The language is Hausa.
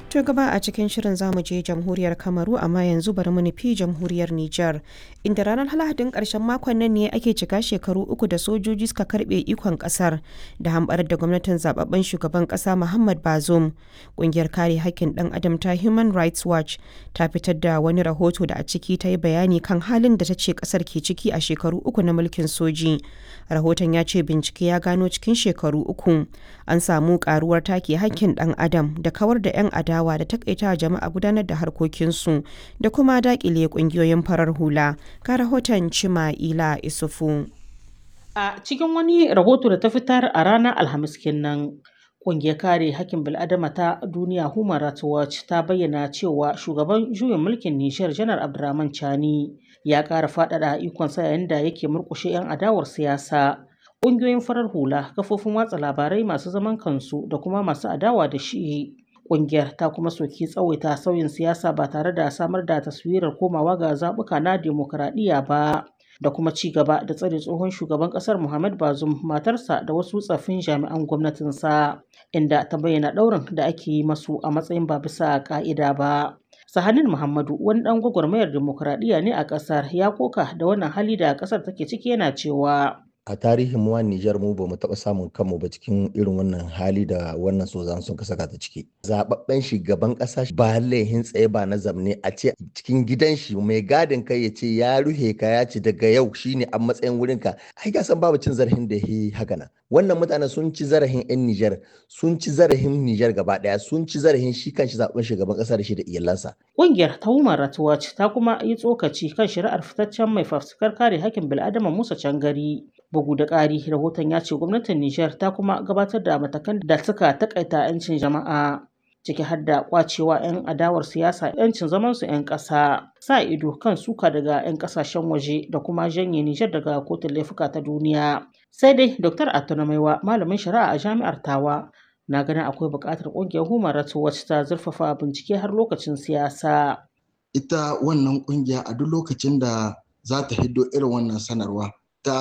To gaba a cikin shirin zamu je jamhuriyar Kamaru amma yanzu bari mu nufi jamhuriyar Nijar. Inda ranar Lahadin ƙarshen makon nan ne ake cika shekaru uku da sojoji suka karɓe ikon ƙasar da hamɓarar da gwamnatin zababben shugaban ƙasa Muhammad Bazoum. Ƙungiyar kare haƙƙin ɗan adam ta Human Rights Watch ta fitar da wani rahoto da a ciki ta yi bayani kan halin da ta ce ƙasar ke ciki a shekaru uku na mulkin soji. Rahoton ya ce bincike ya gano cikin shekaru uku an samu ƙaruwar take haƙƙin ɗan adam da kawar da 'yan adawa adawa da takaita jama'a gudanar da harkokinsu da kuma dakile kungiyoyin farar hula ga rahoton cima ila isufu a cikin wani rahoto da ta fitar a ranar alhamis kenan Ƙungiyar kare hakkin bil'adama ta duniya Human Rights Watch ta bayyana cewa shugaban juyin mulkin Nijar Janar Abdurrahman Chani ya ƙara faɗaɗa ikonsa yayin da yake murƙushe 'yan adawar siyasa. Ƙungiyoyin farar hula, kafofin watsa labarai masu zaman kansu da kuma masu adawa da shi Ƙungiyar ta kuma soki tsawaita sauyin siyasa ba tare da samar da taswirar komawa ga zaɓuka na demokuraɗiyya ba da kuma ci gaba da tsare tsohon shugaban ƙasar Muhammad Bazoum matarsa da wasu tsaffin jami'an gwamnatinsa inda ta bayyana ɗaurin da ake yi masu a matsayin ba bisa ƙa'ida ba. Sahanin Muhammadu wani ɗan gwagwarmayar demokuraɗiyya ne a ƙasar ya koka da wannan hali da ƙasar take ciki yana cewa a tarihin mu Nijar mu bamu taɓa samun kanmu ba cikin irin wannan hali da wannan sozan sun saka ta ciki. Zababben shugaban ƙasa ba laihin tsaye ba na zamne a ce cikin gidan shi mai gadin kai ya ce ya ruhe ka ya ce daga yau shine a matsayin wurin ka. Ai ga san babu cin zarafin da yi haka nan. Wannan mutane sun ci zarafin 'yan Nijar, sun ci zarafin Nijar gaba ɗaya, sun ci zarafin shi kanshi zaɓen shugaban ƙasa da shi da iyalansa. Ƙungiyar ta Human Rights Watch ta kuma yi tsokaci kan shari'ar fitaccen mai fafutukar kare hakkin bil'adama Musa Cangari. Bugu da ƙari, rahoton ya ce gwamnatin Nijar ta kuma gabatar da matakan da suka takaita 'yancin jama'a ciki har da kwacewa 'yan adawar siyasa 'yancin zamansu 'yan ƙasa, sa ido kan suka daga 'yan ƙasashen waje da kuma janye Nijar daga kotun laifuka ta duniya. Sai dai Dr. Atuna Maiwa, malamin shari'a a jami'ar Tawa, na ganin akwai buƙatar ƙungiyar Human Rights Watch ta zurfafa bincike har lokacin siyasa. Ita wannan ƙungiya a duk lokacin da za ta hiddo irin wannan sanarwa